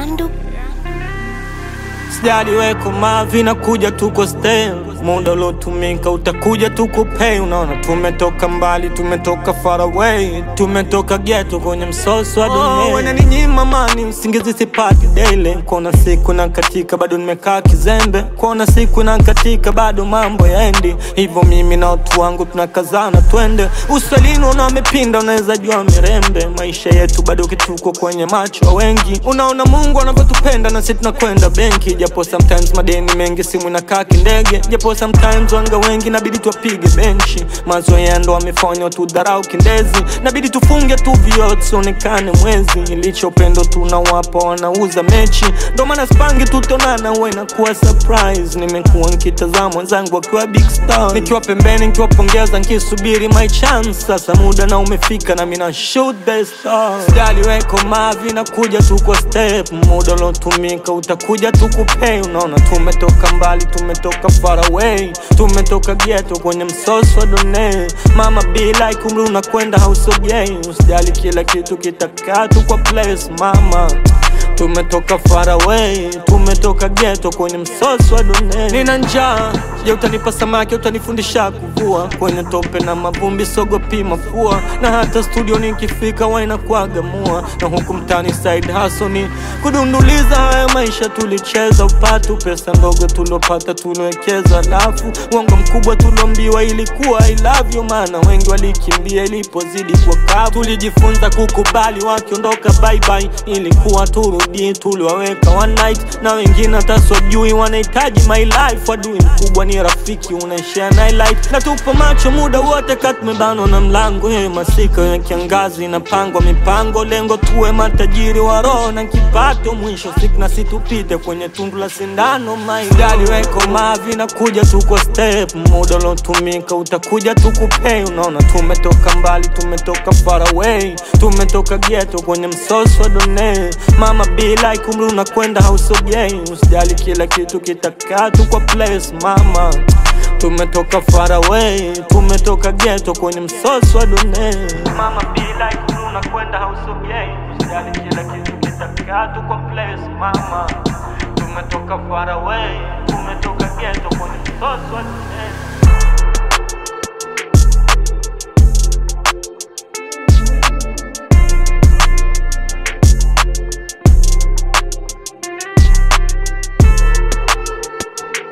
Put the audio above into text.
Randu Sijali weko mavi na kuja tuko stay muda uliotumika utakuja tukupei. Unaona, tumetoka mbali, tumetoka far away, tumetoka ghetto kwenye msoso wa dunia. Oh, wananinyima mani, usingizi sipati daily. Kuona siku na katika bado nimekaa kizembe, kuona siku na katika bado mambo yaendi hivyo. Mimi na watu wangu tunakazana, twende uswalini. Una amepinda, unaweza jua mirembe. Maisha yetu bado kituko kwenye macho ya wengi. Unaona Mungu anavyotupenda na sisi tunakwenda benki, japo sometimes madeni mengi, simu inakaa kindege, japo sometimes wanga wengi nabidi tuwapige benchi. Mazoea ndo amefanya tudharau kindezi, nabidi tufunge tu vioo tusionekane mwezi. Ilicho upendo tunawapa wanauza mechi, ndo maana spangi tutonana, huwa inakuwa surprise. Nimekuwa nkitazama wenzangu wakiwa big star, nikiwa pembeni nikiwapongeza, nkisubiri my chance. Sasa muda na umefika na mina shoot the star. Sijali weko mavi na kuja tuko step, muda uliotumika utakuja tukupei. Unaona tumetoka mbali, tumetoka far away, tumetoka ghetto kwenye msoso wa done. Mama be like umri unakwenda hausogei, usijali kila kitu kitakaa tu kwa place mama Tumetoka far away, tumetoka ghetto kwenye msoso wa dunia. Nina njaa, je, utanipa samaki? Utanifundisha kuvua kwenye tope na mavumbi, sogopi mafua, na hata studio nikifika wainakuaga mua, na huku mtani side hustle ni kudunduliza. Haya maisha tulicheza upatu, pesa ndogo tuliopata tuliwekeza, alafu uongo mkubwa tuliombiwa ilikuwa I love you, maana wengi walikimbia ilipozidi kwa kavu. Tulijifunza kukubali wakiondoka, bye bye, ilikuwa turudi, tuliwaweka one night, na wengine hata sijui wanahitaji my life. Adui mkubwa ni rafiki, unaishare na light, na tupo macho muda wote, katumebanwa na mlango. Ye masika ya kiangazi inapangwa mipango, lengo tuwe matajiri wa roho na kipato, mwisho siku na situpite kwenye tundu la sindano. Maidali weko mavi na kuja tuko step, muda uliotumika utakuja tukupei. Unaona tumetoka mbali, tumetoka far away, tumetoka ghetto kwenye msoso wa done. Mama be like umri unakwenda hausogei, usijali kila kitu kitakaa tu kwa place mama. Tumetoka far away, tumetoka ghetto kwenye msoso wa done. Mama be like umri unakwenda hausogei, usijali kila kitu kitakaa tu kwa place mama. Tumetoka far away, tumetoka ghetto kwenye msoso wa done.